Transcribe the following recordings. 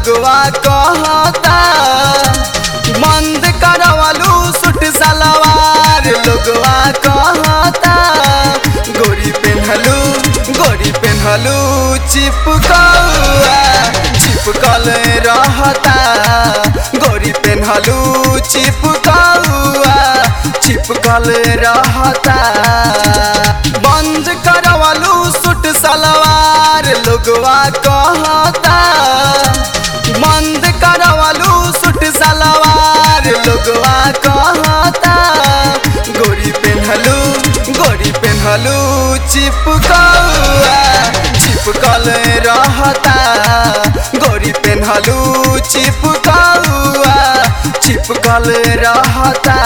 लोगवा कहता बंद करवलू सुट सलवार लोगवा कहता गोरी पेन्हलू गोरी पेन्हलू चिपकौआ चिपकल रहता गोरी पेन्हलू चिपकौआ चिपकल रहता बंद करवलू सुट सलवार लोगवा कहता बंद करवलू सुट सलवार लोगवा कहता गोरी पेन्हलू गोरी पेन्हलू चिपकौआ चिपकल रहता गोरी पेन्हलू चिपकौआ चिपकल रहता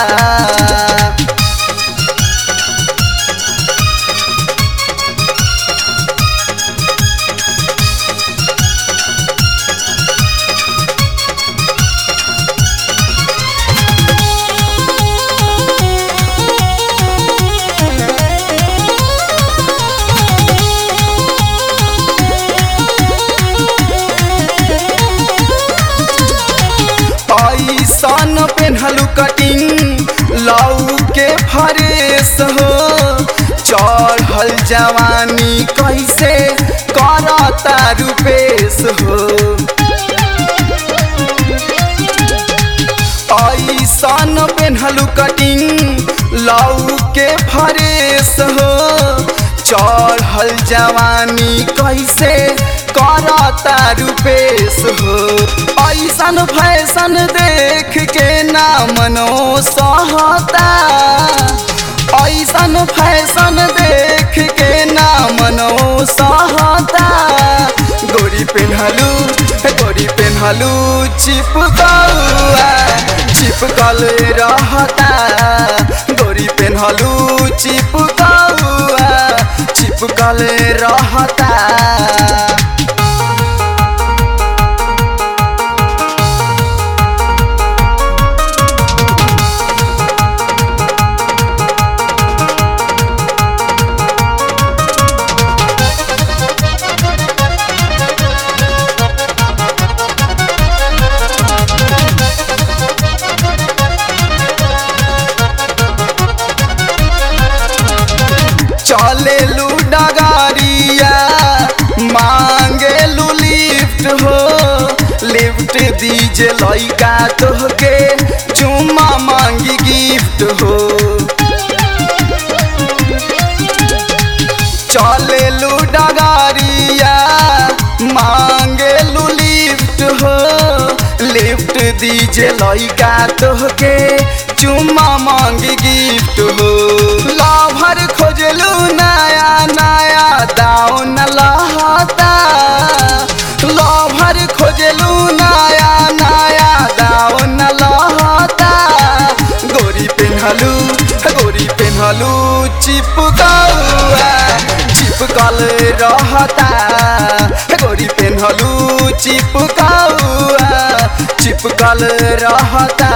ऐसन पेन्हलू कटिंग लऊ के फरेस हो चढ़ल जवानी कैसे करता रुपेश हो ऐसन पेन्हलू कटिंग लऊ के फरेस हो चढ़ल जवानी कैसे करता रुपेश हो ऐसन फैशन देख के ना मनो सहता ऐसन फैशन देख के ना मनो सहता गोरी पेन्हलू गोरी पेन्हलू चिपकौआ चिपकल रहता गोरी पेन्हलू चिपकौआ चिपकल रहता चलेलू डगारिया मांगेलू लिफ्ट हो लिफ्ट दीजे लइका तोहके चुम्मा मांगी गिफ्ट हो चलेलू डगारिया मांगेलू लिफ्ट हो लिफ्ट दीजे लइका तोहके चुम्मा मांगी गिफ्ट हो लाभर खोजलू नया नया दाउन लहता लाभर खोजलू नया नया दाउन लहता गोरी पेन्हलू गोरी पेन्हलू चिपकौआ चिपकल रहता गोरी पेन्हलू चिपकौआ चिपकल रहता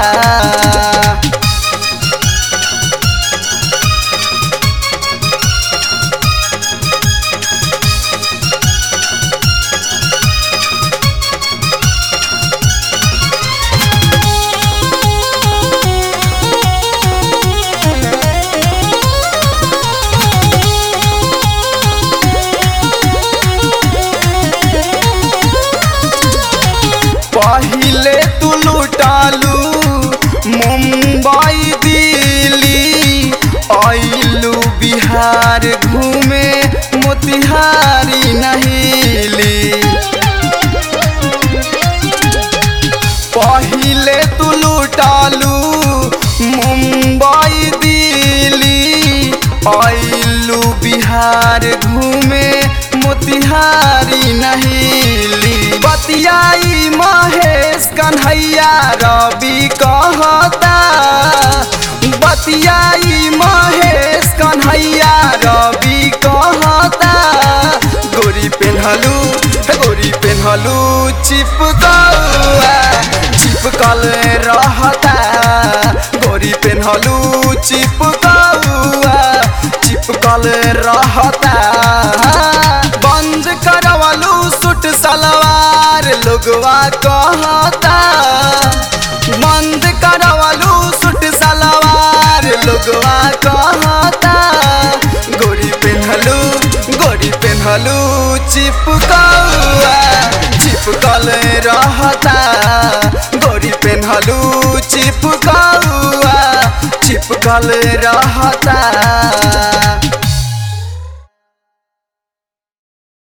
पहिले तू लुटालू मुंबई दिल्ली आइलू बिहार घूमे मोतिहारी नहीली पहिले तू लुटालू मुंबई दिल्ली आइलू बिहार घूमे मोतिहारी नहीली बतियाई महेश कन्हैया रवि कहता बतियाई महेश कन्हैया रवि कहता गोरी पेन्हलू गोरी पेन्हलू चिपकौआ चिपकल रहता गोरी पेन्हलू चिपकौआ चिपकल रहता बंद करवलू सूट सलवार लोगवा कहता बंद करवलू सुट सलवार लोगवा कहता गोरी पेन्हलू गोरी पेन्हलू चिपकौआ चिपकल रहता गोरी पेन्हलू चिपकौआ चिपकल रहता